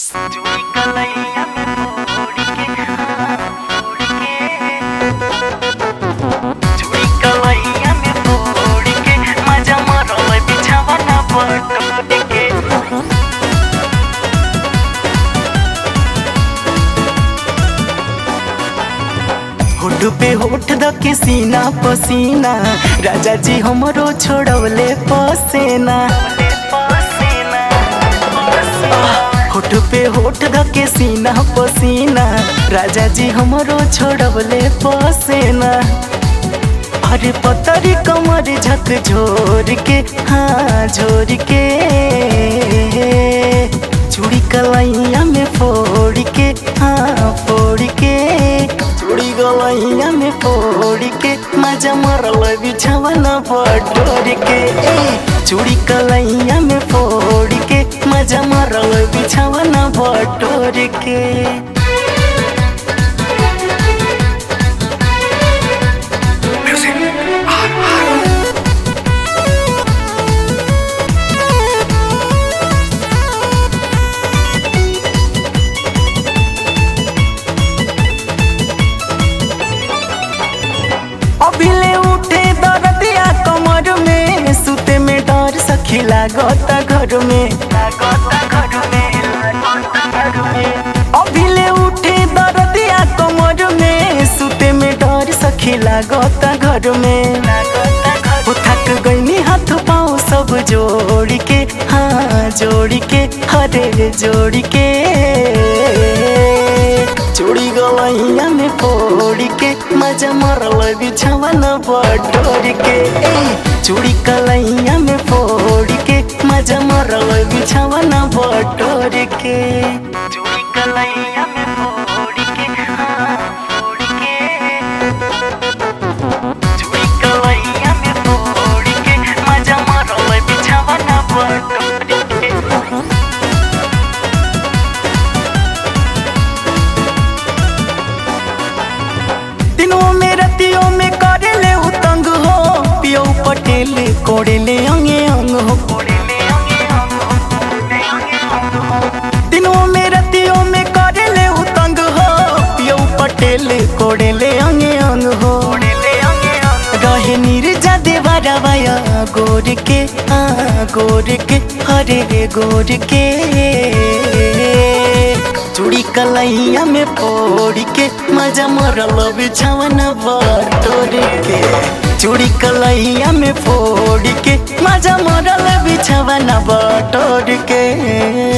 चूड़ी कलैया में फोड़ के हाँ, फोड़ के चूड़ी कलैया में फोड़ के मजा मरल बिछावना बटोर के होठ पे होठ धके सीना पसीना राजा जी हमरो छोड़वले पसेना होठ पे होठ धके सीना पसीना राजा जी हमरो छोड़वले पसेना अरे पतरी कमर झक झोर के हाँ झोर के चूड़ी कलैया में फोड़ के हाँ फोड़ के चूड़ी गलैया में फोड़ के मजा मरल बिछावना बटोर के ए, चूड़ी कलैया में फोड़ के मजा मरल बिछावना बटोर के अभिले उठे दरदिया कमर में सुते में डर सखी लागता घर में अभिले उठे दरदिया कमर में सुते में डर सखी लागता घर में वो थक गईनी हाथ पाँव सब जोड़ के हाँ जोड़ के हरे जोड़ के चूड़ी गलैया में फोड़ के मजा मरल बिछावना बटोर के ए, चूड़ी कलैया में फोड़ के मजा मरल बिछावना बटोर के चूड़ी कलैया में फोड़ के हाँ, फोड़ के चूड़ी कलैया में फोड़ के मजा मरल बिछावना बटोर के दिनों में रतियों में करे ले उतंग हो पियो पटेल कोड़े ले अंगे अंग हो दिनों में रतियों में करे ले उतंग हो पियो पटेल कोड़े ले अंगे अंग हो रहे नीरजा देवारा वाया गोर के आ गोर के हरे गोर के चूड़ी कलैया में फोड़ के मजा मरल बिछावना बटोर के चूड़ी कलैया में फोड़ के मजा मरल बिछावना बटोर के